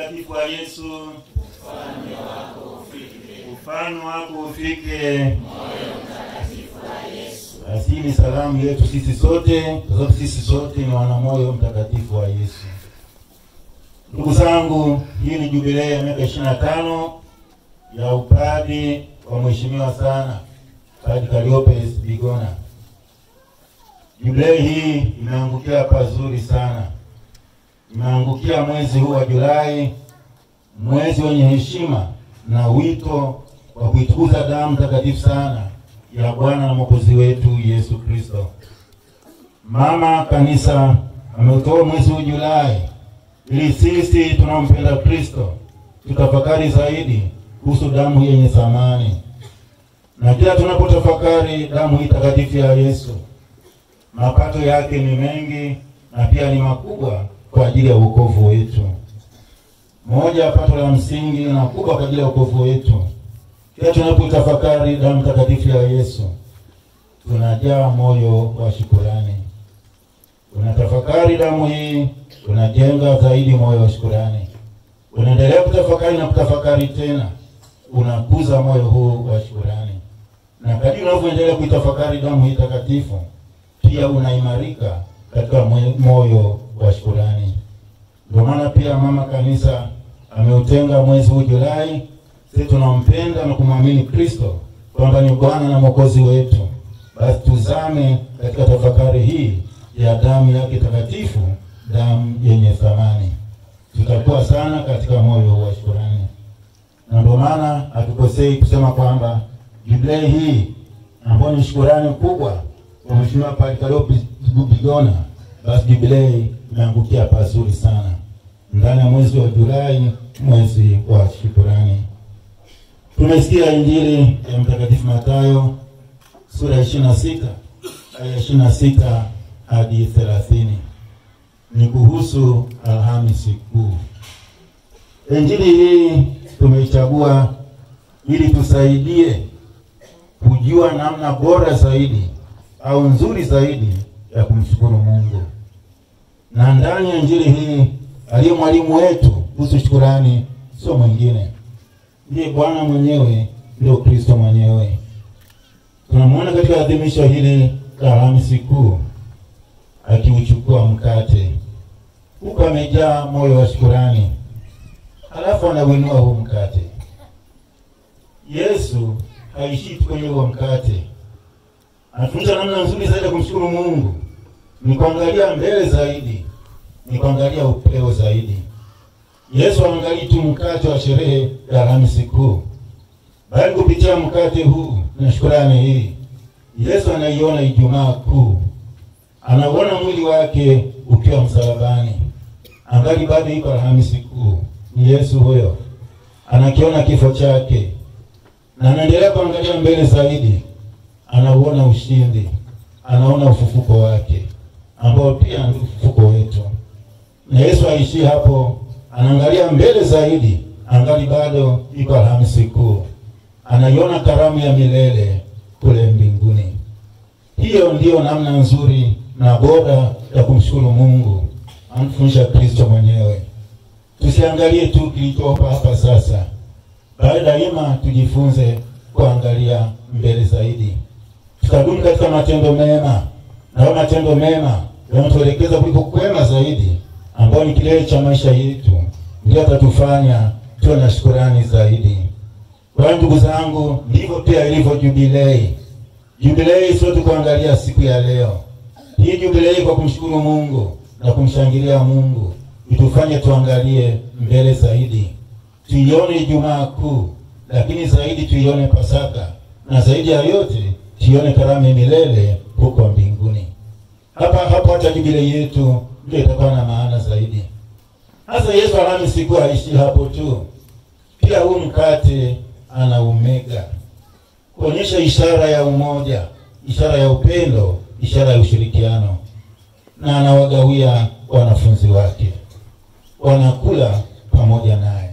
mtakatifu wa Yesu, ufalme wako ufike. Basi hii ni salamu yetu sisi sote, kwa sababu sisi sote ni wana moyo mtakatifu wa Yesu. Ndugu zangu, hii ni jubilei ya miaka ishirini na tano ya upadi wa mheshimiwa sana Padre Calliope Bigona. Jubilei hii imeangukia pazuri sana, imeangukia mwezi huu wa Julai, mwezi wenye heshima na wito wa kuitukuza damu takatifu sana ya Bwana na Mwokozi wetu Yesu Kristo. Mama Kanisa ameutoa mwezi huu Julai ili sisi tunaompenda Kristo tutafakari zaidi kuhusu damu hii yenye thamani, na kila tunapotafakari damu hii takatifu ya Yesu, mapato yake ni mengi na pia ni makubwa kwa ajili ya wokovu wetu. Moja ya pato la msingi na kubwa kwa ajili ya wokovu wetu, kila tunapotafakari damu takatifu ya Yesu tunajaa moyo wa shukurani. Unatafakari damu hii, unajenga zaidi moyo wa shukurani. Unaendelea kutafakari na kutafakari tena, unakuza moyo huu wa shukurani, na kadiri unavyoendelea kuitafakari damu hii takatifu, pia unaimarika katika moyo wa shukurani. Ndio maana pia mama kanisa ameutenga mwezi huu Julai, sisi tunampenda na kumwamini Kristo kwamba ni Bwana na Mwokozi wetu, basi tuzame katika tafakari hii ya damu yake takatifu, damu yenye thamani. Tutakuwa sana katika moyo wa shukurani, na ndio maana hatukosei kusema kwamba jubilei hii ambayo ni shukurani kubwa kwa Mheshimiwa Padre Calliope Bigona, basi jubilei imeangukia pazuri sana ndani ya mwezi wa Julai, mwezi wa shukurani. Tumesikia Injili ya Mtakatifu Mathayo sura ya ishirini na sita aya ishirini na sita hadi thelathini ni kuhusu Alhamisi Kuu. Injili hii tumeichagua ili tusaidie kujua namna bora zaidi au nzuri zaidi ya kumshukuru Mungu, na ndani ya injili hii aliye mwalimu wetu kuhusu shukurani sio mwingine, ndiye Bwana mwenyewe, ndio Kristo mwenyewe. Tunamwona katika adhimisho hili la Alhamisi Kuu akiuchukua mkate huku amejaa moyo wa shukurani, halafu anauinua huu mkate. Yesu haishii tu kwenye huo mkate, anafundisha namna nzuri zaidi ya kumshukuru Mungu, ni kuangalia mbele zaidi, ni kuangalia upeo zaidi. Yesu haangalii tu mkate wa sherehe ya Alhamisi Kuu, bali kupitia mkate huu na shukurani hii, Yesu anaiona Ijumaa Kuu, anauona mwili wake ukiwa msalabani, angali bado iko Alhamisi Kuu. Ni Yesu huyo, anakiona kifo chake na anaendelea kuangalia mbele zaidi, anauona ushindi, anaona ufufuko wake ambao pia ni ufufuko wetu. Na Yesu aishii hapo, anaangalia mbele zaidi, angali bado iko Alhamisi Kuu, anaiona karamu ya milele kule mbinguni. Hiyo ndiyo namna nzuri na bora ya kumshukuru Mungu, amfundisha Kristo mwenyewe. Tusiangalie tu kilichopo hapa sasa, bali daima tujifunze kuangalia mbele zaidi, tukadumu katika matendo mema, na matendo mema yanatuelekeza kuliko kwema zaidi, ambao ni kilele cha maisha yetu, ndio atatufanya tuwe na shukurani zaidi. Kwa hiyo ndugu zangu, ndivyo pia ilivyo jubilei. Jubilei sio tu kuangalia siku ya leo hii jubilei kwa kumshukuru Mungu na kumshangilia Mungu itufanye tuangalie mbele zaidi, tuione Ijumaa Kuu, lakini zaidi tuione Pasaka, na zaidi ya yote tuione karamu ya milele huko mbinguni. Hapa hapo hata jubilei yetu ndio itakuwa na maana zaidi. Hasa Yesu Alhamisi Kuu haishi hapo tu, pia huu mkate ana umega kuonyesha ishara ya umoja, ishara ya upendo ishara ya ushirikiano, na anawagawia wanafunzi wake, wanakula pamoja naye.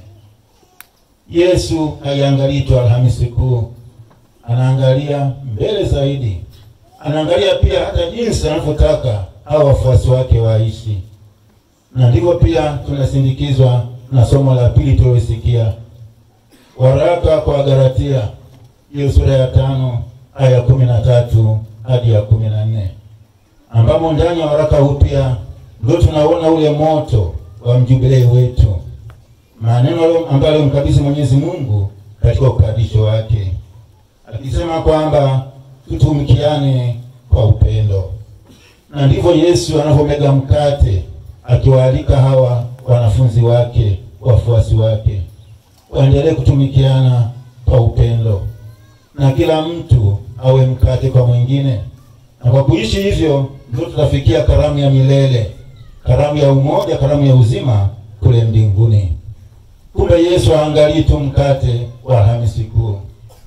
Yesu haiangalii tu Alhamisi Kuu, anaangalia mbele zaidi, anaangalia pia hata jinsi anavyotaka hao wafuasi wake waishi, na ndivyo pia tunasindikizwa na somo la pili tulilosikia, waraka kwa Galatia, hiyo sura ya tano aya ya kumi na tatu hadi ya kumi na nne ambamo ndani ya waraka huu pia ndio tunaona ule moto wa mjubilei wetu, maneno ambayo alimkabidhi Mwenyezi Mungu katika ukadisho wake, akisema kwamba tutumikiane kwa upendo, na ndivyo Yesu anavyomega mkate akiwaalika hawa wanafunzi wake, wafuasi wake waendelee kutumikiana kwa upendo, na kila mtu awe mkate kwa mwingine, na kwa kuishi hivyo ndio tutafikia karamu ya milele, karamu ya umoja, karamu ya uzima kule mbinguni. Kumbe Yesu haangalii tu mkate wa Alhamisi Kuu,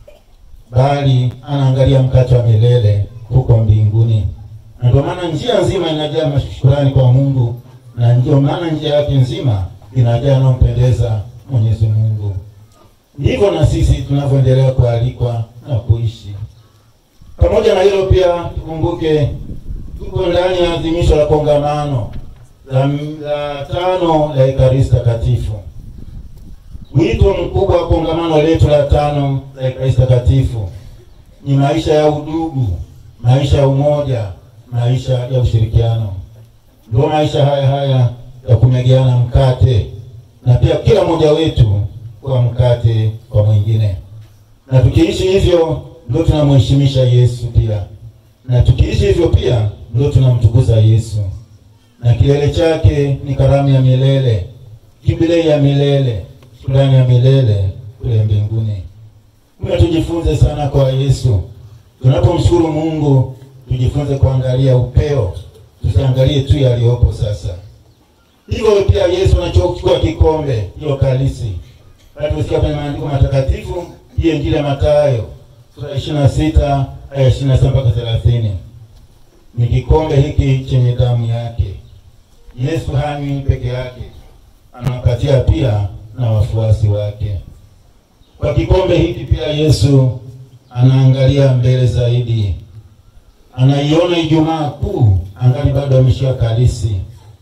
bali anaangalia mkate wa milele huko mbinguni, na ndio maana njia nzima inajaa mashukrani kwa Mungu, na ndio maana njia yake nzima inajaa anampendeza Mwenyezi Mungu. Ndivyo na sisi tunavyoendelea kualikwa na kuishi pamoja na hilo. Pia tukumbuke tuko ndani ya adhimisho la kongamano la, la tano la Ekaristi Takatifu. Wito mkubwa wa kongamano letu la tano la Ekaristi Takatifu ni maisha ya udugu, maisha ya umoja, maisha ya ushirikiano. Ndio maisha haya haya ya kumegeana mkate na pia kila mmoja wetu kwa mkate kwa mwingine, na tukiishi hivyo ndio tunamheshimisha Yesu pia, na tukiishi hivyo pia ndio tunamtukuza Yesu, na kilele chake ni karamu ya milele, jubilei ya milele, shukrani ya milele kule mbinguni. Mwe tujifunze sana kwa Yesu. Tunapomshukuru Mungu, tujifunze kuangalia upeo, tusiangalie tu yaliyopo sasa. Hivyo pia Yesu anachochukua kikombe hiyo kalisi, tusikia kwenye maandiko matakatifu, hiyo Injili ya Mathayo sura ishirini na sita aya ishirini na saba mpaka thelathini ni kikombe hiki chenye damu yake. Yesu hanywi peke yake, anawapatia pia na wafuasi wake. Kwa kikombe hiki pia Yesu anaangalia mbele zaidi, anaiona Ijumaa Kuu angali bado ameshika kalisi,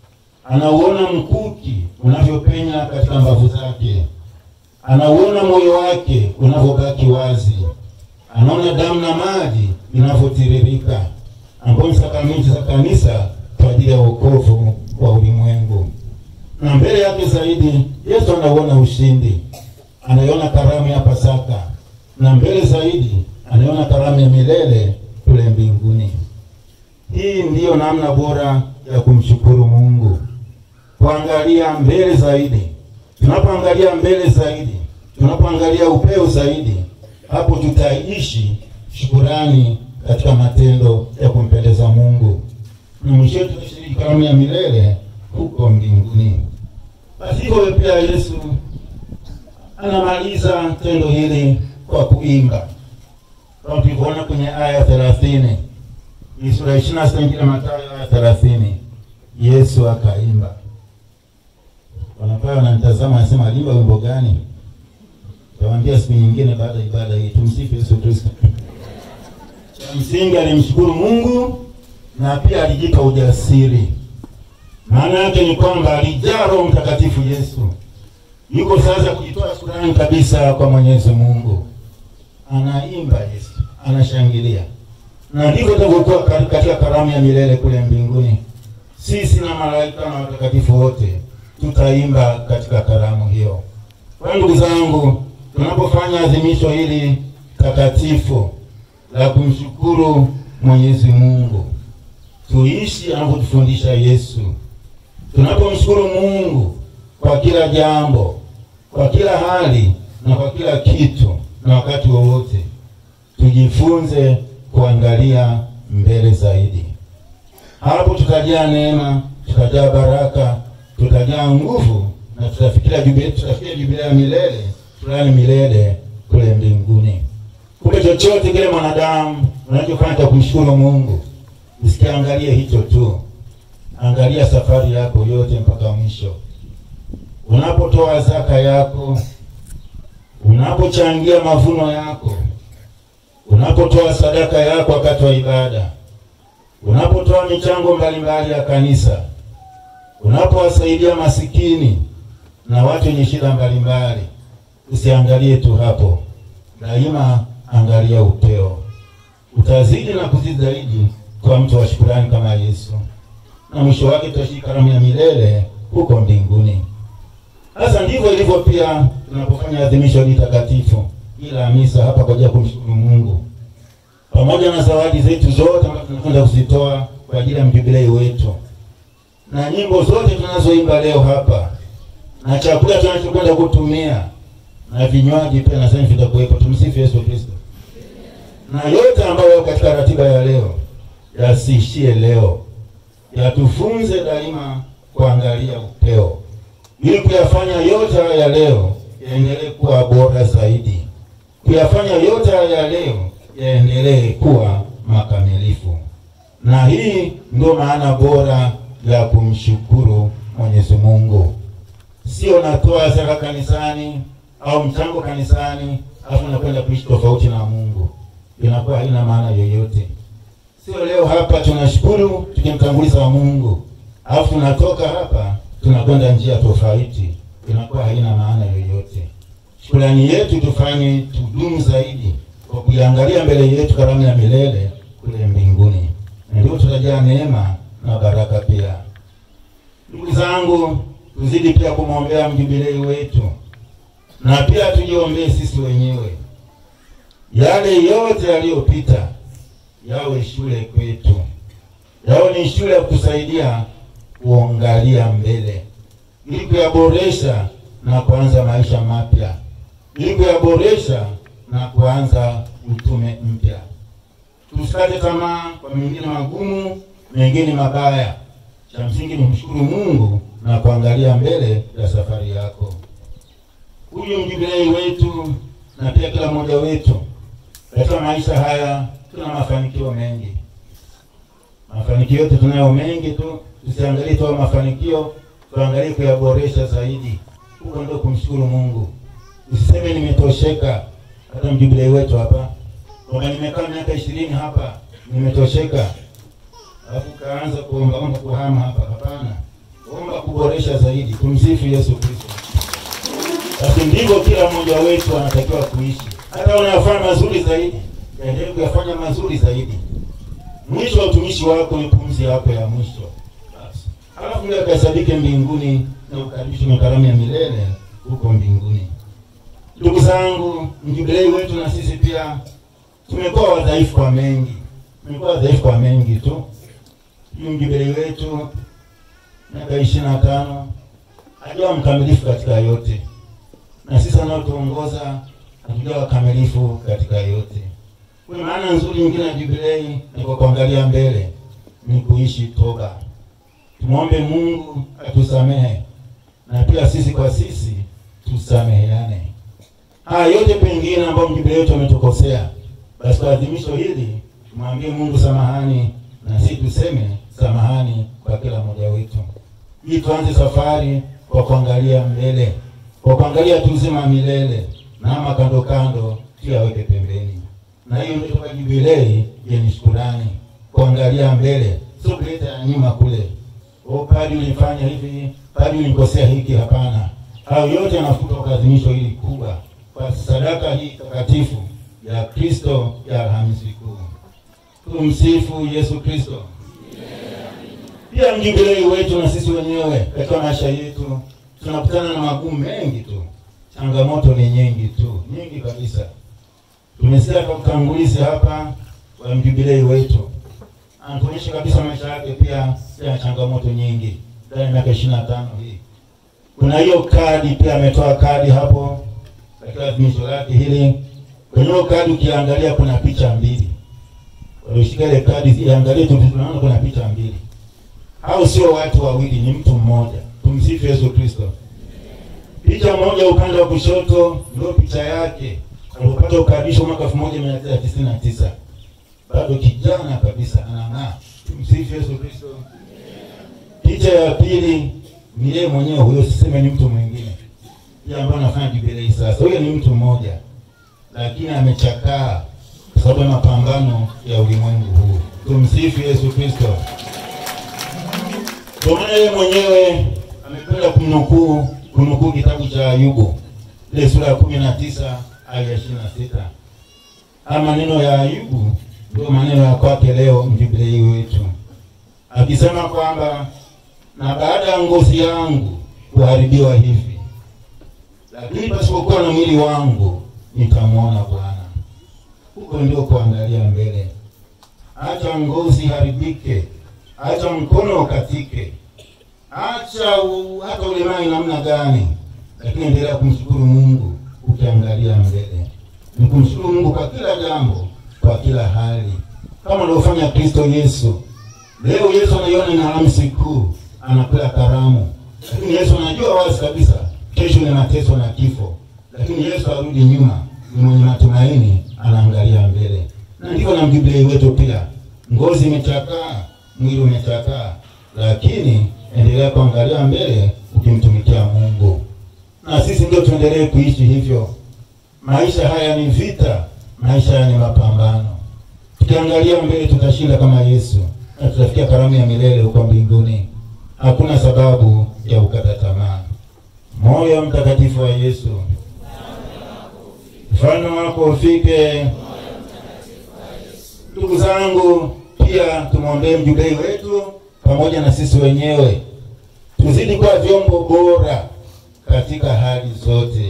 anauona mkuki unavyopenya katika mbavu zake, anauona moyo wake unavyobaki wazi, anaona damu na maji vinavyotiririka, ambayo ni sakramenti za kanisa kwa ajili ya wokovu wa ulimwengu. Na mbele yake zaidi Yesu anauona ushindi, anaiona karamu ya Pasaka, na mbele zaidi anaiona karamu ya milele kule mbinguni. Hii ndiyo namna bora ya kumshukuru Mungu, kuangalia mbele zaidi. Tunapoangalia mbele zaidi, tunapoangalia upeo zaidi, hapo tutaishi shukurani katika matendo ya kumpendeza Mungu, na mwisho tutashiriki karamu ya milele huko mbinguni. Basi hivyo pia Yesu anamaliza tendo hili kwa kuimba kama tulivyoona kwenye aya thelathini hii sura ya ishirini na sita Injili ya Mathayo aya thelathini Yesu akaimba. Wanapayo wananitazama anasema alimba wimbo gani? Tawaambia siku nyingine baada ya ibada hii. Tumsifu Yesu Kristo. Cha msingi alimshukuru Mungu na pia alijipa ujasiri. Maana yake ni kwamba alijaa Roho Mtakatifu. Yesu yuko sasa kujitoa shukrani kabisa kwa Mwenyezi Mungu, anaimba Yesu, anashangilia, na ndivyo itavyokuwa katika karamu ya milele kule mbinguni. Sisi na malaika na watakatifu wote tutaimba katika karamu hiyo. Kwa ndugu zangu, tunapofanya adhimisho hili takatifu la kumshukuru Mwenyezi Mungu, tuishi anavyotufundisha Yesu. Tunapomshukuru Mungu kwa kila jambo, kwa kila hali na kwa kila kitu na wakati wowote, tujifunze kuangalia mbele zaidi. Hapo tutajaa neema, tutajaa baraka, tutajaa nguvu na tutafikia jubilei, tutafikia jubilei ya milele, fulani milele kule mbinguni. Kumbe chochote kile mwanadamu unachofanya cha kumshukuru Mungu, usikiangalie hicho tu, angalia safari yako yote mpaka mwisho. Unapotoa zaka yako, unapochangia mavuno yako, unapotoa sadaka yako wakati wa ibada, unapotoa michango mbalimbali ya kanisa, unapowasaidia masikini na watu wenye shida mbalimbali. Usiangalie tu hapo, daima angalia upeo. Utazidi na kuzidi zaidi kwa mtu wa shukurani kama Yesu, na mwisho wake tutashika karamu ya milele huko mbinguni. Sasa ndivyo ilivyo pia tunapofanya adhimisho hili takatifu ila misa hapa kwa ajili ya kumshukuru Mungu, pamoja na zawadi zetu zote ambazo tunakwenda kuzitoa kwa ajili ya mjubilei wetu na nyimbo zote tunazoimba leo hapa na chakula tunachokwenda kutumia na vinywaji pia nasema vitakuwepo. Tumsifu Yesu Kristo. Na yote ambayo yako katika ratiba ya leo yasiishie leo, yatufunze daima kuangalia upeo, ili kuyafanya yote haya ya leo yaendelee kuwa bora zaidi, kuyafanya yote haya ya leo yaendelee kuwa makamilifu. Na hii ndio maana bora ya kumshukuru Mwenyezi Mungu, sio natoa zaka kanisani au mchango kanisani alafu nakwenda kuishi tofauti na Mungu, inakuwa haina maana yoyote. Sio leo hapa tunashukuru tukimtanguliza wa Mungu alafu tunatoka hapa tunakwenda njia tofauti, inakuwa haina maana yoyote. Shukrani yetu tufanye tudumu zaidi kwa kuiangalia mbele yetu karamu ya milele kule mbinguni, na ndio tutajaa neema na baraka pia. Ndugu zangu, tuzidi pia kumwombea mjubilei wetu na pia tujiombee sisi wenyewe, yale yote yaliyopita yawe shule kwetu, yawe ni shule ya kutusaidia kuangalia mbele, ili kuyaboresha na kuanza maisha mapya, ili kuyaboresha na kuanza utume mpya. Tusikate tamaa kwa mengine magumu, mengine mabaya. Cha msingi ni mshukuru Mungu na kuangalia mbele ya safari yako. Huyu mjubilei wetu na pia kila mmoja wetu katika maisha haya tuna mafanikio mengi. Mafanikio yote tunayo mengi tu, tusiangalie tu mafanikio, tuangalie kuyaboresha zaidi. Huko ndio kumshukuru Mungu. Usiseme nimetosheka. Hata mjubilei wetu hapa kwamba nimekaa miaka ishirini hapa nimetosheka, alafu kaanza kuomba omba kuhama hapa. Hapana, omba kuboresha zaidi. Tumsifu Yesu Kristo. Basi ndivyo kila mmoja wetu anatakiwa kuishi. Hata unayofanya mazuri zaidi, endelee kuyafanya mazuri zaidi. Mwisho wa utumishi wako ni pumzi yako ya mwisho. Basi halafu ndio akahesabike mbinguni na ukaribishwe na karamu ya milele huko mbinguni. Ndugu zangu, mjubilei wetu na sisi pia tumekuwa wadhaifu kwa mengi, tumekuwa wadhaifu kwa mengi tu. Huyu mjubilei wetu miaka ishirini na tano hajawa mkamilifu katika yote, na sisi anaotuongoza hatujawa wakamilifu katika yote. Kwa maana nzuri nyingine ya jubilei ni kwa kuangalia mbele, ni kuishi toba. Tumwombe Mungu atusamehe na pia sisi kwa sisi tusameheane. Haya yote pengine ambayo mjubilei wetu ametukosea, basi kwa adhimisho hili tumwambie Mungu samahani, na sisi tuseme samahani kwa kila mmoja wetu, ili tuanze safari kwa kuangalia mbele, kwa kuangalia tu uzima milele, na ama kando kando tuyaweke pembeni. Na hiyo ndio kwa jubilei yenye shukurani, kuangalia mbele, sio kuleta ya nyuma kule. O, padi ulifanya hivi, padi ulikosea hiki. Hapana, hayo yote yanafutwa kwa adhimisho hili kubwa, kwa sadaka hii takatifu ya Kristo ya Alhamisi Kuu. Tumsifu Yesu Kristo. Pia mjubilei wetu na sisi wenyewe katika maisha yetu tunakutana na magumu mengi tu, changamoto ni nyingi tu, nyingi kabisa. Tumesikia kwa utangulizi hapa wa mjubilei wetu, anatuonyesha kabisa maisha yake pia yana changamoto nyingi ndani ya miaka ishirini na tano hii. Kuna hiyo kadi pia, ametoa kadi hapo katika adhimisho lake hili. Kwenye hiyo kadi ukiangalia, kuna picha mbili. Walioshika ile kadi ziangalie tu, tunaona kuna picha mbili. Hao sio watu wawili, ni mtu mmoja. Tumsifu Yesu Kristo. Picha moja upande wa kushoto ndio picha yake alipopata ukadisho mwaka elfu moja mia tisa tisini na tisa bado kijana kabisa, anang'aa. Tumsifu Yesu Kristo. Picha ya pili ni yeye mwenyewe huyo, siseme ni mtu mwingine, yeye ambaye anafanya jubilei sasa. Huyo ni mtu mmoja, lakini amechakaa kwa sababu ya mapambano ya ulimwengu huu. Tumsifu Yesu Kristo. Kwa maana yeye mwenyewe amependa kumnukuu kunukuu kitabu cha Ayubu ile sura ya kumi na tisa aya ya ishirini na sita. Haya maneno ya Ayubu ndio maneno ya kwake leo mjubilei wetu akisema kwamba na baada ya ngozi yangu kuharibiwa hivi, lakini pasipokuwa na mwili wangu nitamwona Bwana. Huko ndio kuangalia mbele. Acha ngozi haribike, acha mkono ukatike, acha u, hata ulemai namna gani, lakini endelea kumshukuru Mungu ukiangalia mbele. Ni kumshukuru Mungu kwa kila jambo, kwa kila hali, kama alivyofanya Kristo Yesu. Leo Yesu anaiona ni Alhamisi Kuu, anakula karamu, lakini Yesu anajua wazi kabisa kesho ni mateso na kifo, lakini Yesu arudi nyuma, ni mwenye matumaini, anaangalia mbele. Na ndivyo na mjubilei wetu pia, ngozi imechakaa, mwili umechakaa, lakini endelea kuangalia mbele ukimtumikia Mungu, na sisi ndio tuendelee kuishi hivyo. Maisha haya ni vita, maisha haya ni mapambano. Tukiangalia mbele, tutashinda kama Yesu na tutafikia karamu ya milele huko mbinguni. Hakuna sababu ya kukata tamaa. Moyo mtakatifu wa Yesu, mfano wako ufike. Ndugu zangu, pia tumwombee mjubilei wetu pamoja na sisi wenyewe, tuzidi kuwa vyombo bora katika hali zote,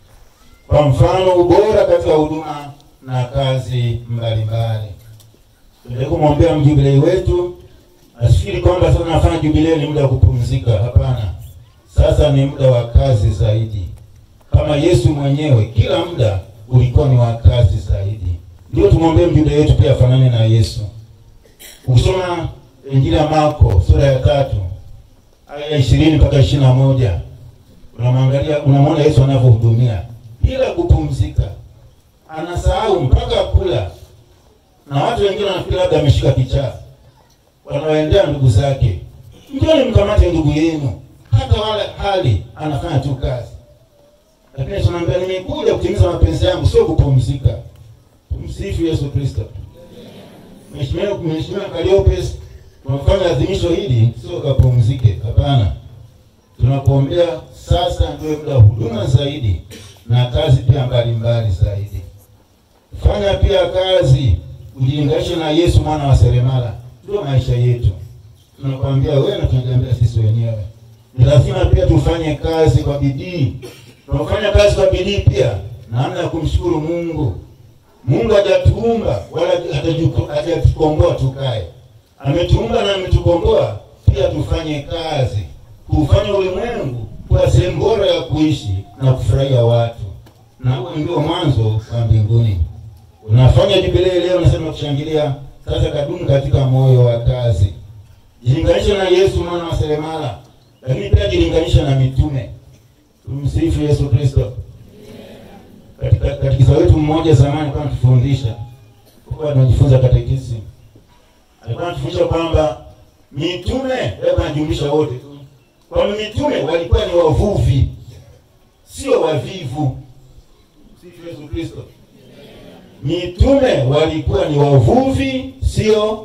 kwa mfano ubora katika huduma na kazi mbalimbali. Tuendelee kumwombea mjubilei wetu, asifikiri kwamba sasa nafanya jubilei ni muda wa kupumzika. Hapana, sasa ni muda wa kazi zaidi, kama Yesu mwenyewe kila muda ulikuwa ni wa kazi zaidi. Ndio tumwombee mjubilei wetu pia afanane na Yesu. Ukisoma Injili ya Marko sura ya tatu aya ishirini mpaka ishirini na moja unamwangalia unamwona Yesu anavyohudumia bila kupumzika, anasahau mpaka kula na watu wengine wanafikiri labda ameshika kichaa, wanawaendea ndugu zake, njoni mkamate ndugu yenu, hata wala hali anafanya tu kazi, lakini tunaambia nimekuja kutimiza mapenzi yangu, sio kupumzika. Tumsifu Yesu Kristo. Mheshimiwa Mheshimiwa Calliope, tunafanya adhimisho hili sio kapumzike, hapana. Tunakuombea sasa ndio muda huduma zaidi na kazi pia mbalimbali zaidi. Fanya pia kazi ujilinganishe na Yesu mwana wa seremala, ndio maisha yetu. Tunakwambia wewe na tunajiambia sisi wenyewe, ni lazima pia tufanye kazi kwa bidii. Tunafanya kazi kwa bidii pia, namna ya kumshukuru Mungu. Mungu hajatuumba wala hajatukomboa tukae, ametuumba na ametukomboa pia tufanye kazi, kufanya ulimwengu kuwa sehemu bora ya kuishi na kufurahia watu, na huo ndio mwanzo wa mbinguni. Unafanya jubilei leo, nasema kushangilia sasa, kadumu katika moyo wa kazi. Jilinganishe na Yesu mwana wa seremala, lakini pia jilinganishe na mitume. Tumsifu Yesu Kristo. Katika katekisa wetu mmoja zamani alikuwa anatufundisha, kwa tunajifunza katekisi, alikuwa anatufundisha kwamba mitume, hebu anajumlisha wote tu, kwamba mitume walikuwa ni wavuvi, sio wavivu. Sifu Yesu Kristo. Mitume walikuwa ni wavuvi, sio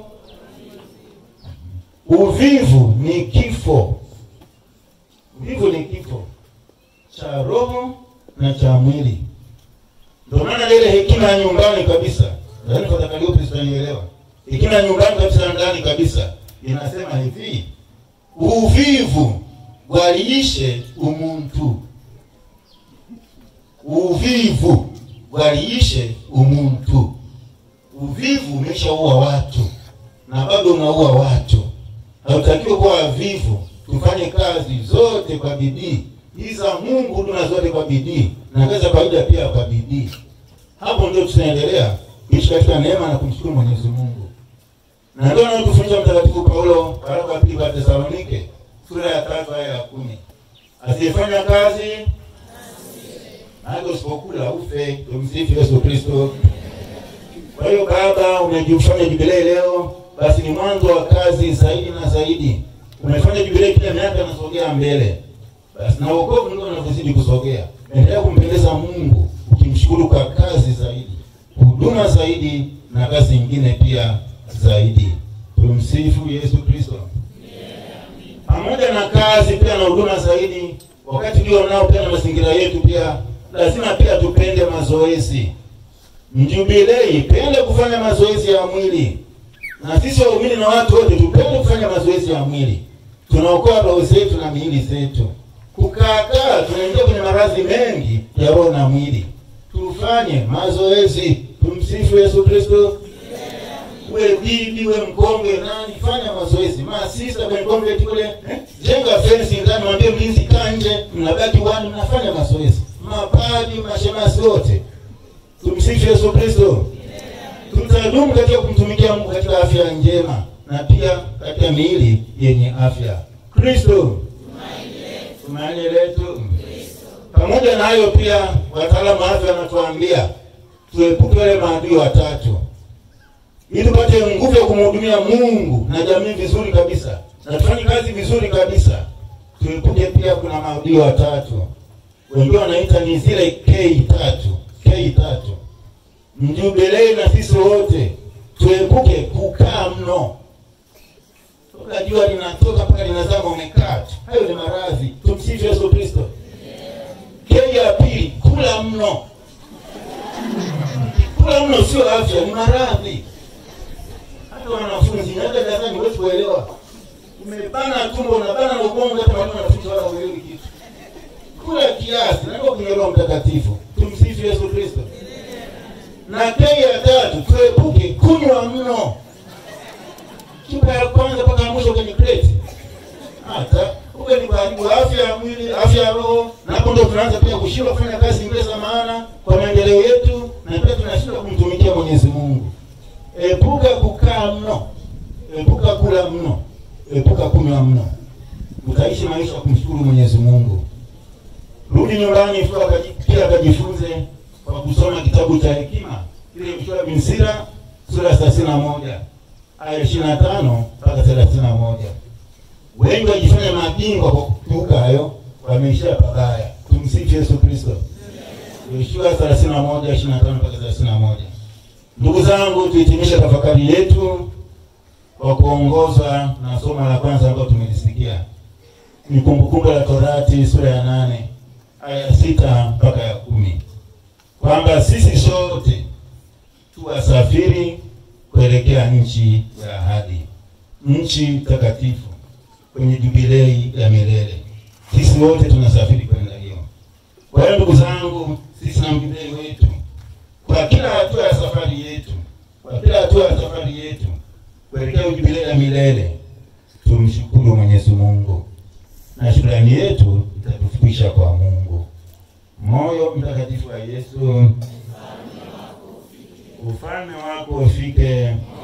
uvivu. Ni kifo. Uvivu ni kifo cha roho na cha mwili. Ndio maana ile hekima ya nyumbani kabisa, yaani kwa Calliope tutanielewa, hekima ya nyumbani kabisa ndani kabisa inasema hivi, uvivu waliishe umuntu, uvivu waliishe umuntu. Uvivu umeshaua watu na bado unaua watu. Hautakiwi kuwa wavivu. Tufanye kazi zote kwa bidii, hizi za Mungu huduma zote kwa bidii na kazi za kawaida pia kwa bidii. Hapo ndio tutaendelea kuishi katika neema na kumshukuru Mwenyezi Mungu, na ndio anatufundisha Mtakatifu Paulo waraka wa pili kwa Tesalonike sura ya tatu aya ya kumi asiyefanya kazi hata usipokula ufe. Tumsifu Yesu Kristo. Kwa hiyo baba, umejifanya jubilei leo, basi ni mwanzo wa kazi zaidi na zaidi. Umefanya jubilei, kila miaka inasogea mbele, basi na wokovu ndio unavyozidi kusogea. Endelea kumpendeza Mungu ukimshukuru kwa kazi zaidi, huduma zaidi, na kazi nyingine pia zaidi. Tumsifu Yesu Kristo. Pamoja na kazi pia na huduma zaidi, wakati ndio nao pia na mazingira yetu pia lazima pia tupende mazoezi. Mjubilei, pende kufanya mazoezi ya mwili, na sisi waumini na watu wote tupende kufanya mazoezi ya mwili. Tunaokoa roho zetu na miili zetu. Kukaakaa tunaingia kwenye maradhi mengi ya roho na mwili. Tufanye mazoezi. Tumsifu Yesu Kristo. Uwe bibi, uwe mkongwe, nani, fanya mazoezi. Masista kwenye convent kule, eh, jenga fence ndani, mwambie mlinzi kaa nje, mnabaki wani, mnafanya mazoezi. Mapadi, mashemasi wote, tumsifu Yesu Kristo. Tutadumu katika kumtumikia Mungu katika afya njema na pia katika miili yenye afya. Kristo tumaini letu. Pamoja na hayo, pia wataalamu wa afya wanatuambia tuepuke wale maadui watatu ili tupate nguvu ya kumhudumia Mungu na jamii vizuri kabisa na tufanye kazi vizuri kabisa. Tuepuke pia, kuna maadui watatu, wengine wanaita ni zile K tatu, K tatu. Mjubilei na sisi wote tuepuke kukaa mno, toka jua linatoka mpaka linazama umekaa tu, hayo ni maradhi. Tumsifu Yesu Kristo. K ya pili, kula mno. Kula mno sio afya, ni maradhi hata wanafunzi hata darasani huwezi kuelewa, umebana tumbo unabana na ubongo, hata walimu wanafunzi wala huelewi kitu. Kula kiasi, naomba kwenye Roho Mtakatifu. Tumsifu Yesu Kristo. Na kei ya tatu, tuepuke kunywa mno, chupa ya kwanza mpaka ya mwisho kwenye kreti, hata uwe ni kuharibu afya ya mwili, afya ya roho, na hapo ndo tunaanza pia kushindwa kufanya kazi zingine za maana kwa maendeleo yetu, na pia tunashindwa kumtumikia Mwenyezi Mungu. Epuka kukaa mno, epuka kula mno, epuka kunywa mno, utaishi maisha ya kumshukuru Mwenyezi Mungu. Rudi nyumbani pia akajifunze kwa kusoma kitabu cha hekima kile Yoshua bin Sira sura ya thelathini na moja aya ishirini na tano mpaka thelathini na moja. Wengi wajifanya mabingwa kwa kukiuka hayo, wameishia pabaya. Tumsifu Yesu Kristo. Yoshua thelathini na moja ishirini na tano mpaka thelathini na moja. Ndugu zangu, tuhitimishe tafakari yetu kwa kuongozwa na somo la kwanza ambalo tumelisikia, ni Kumbukumbu la Torati sura ya nane aya sita mpaka ya kumi kwamba sisi sote tuwasafiri kuelekea nchi ya ahadi, nchi takatifu, kwenye jubilei ya milele. Sisi wote tunasafiri kwenda hiyo. Kwa hiyo ndugu zangu, sisi na mjubilei wetu kwa kila hatua ya safari yetu, kwa kila hatua ya safari yetu kuelekea jubilei ya milele, tumshukuru Mwenyezi Mungu na shukrani yetu itatufikisha kwa Mungu. Moyo mtakatifu wa Yesu, ufalme wako ufike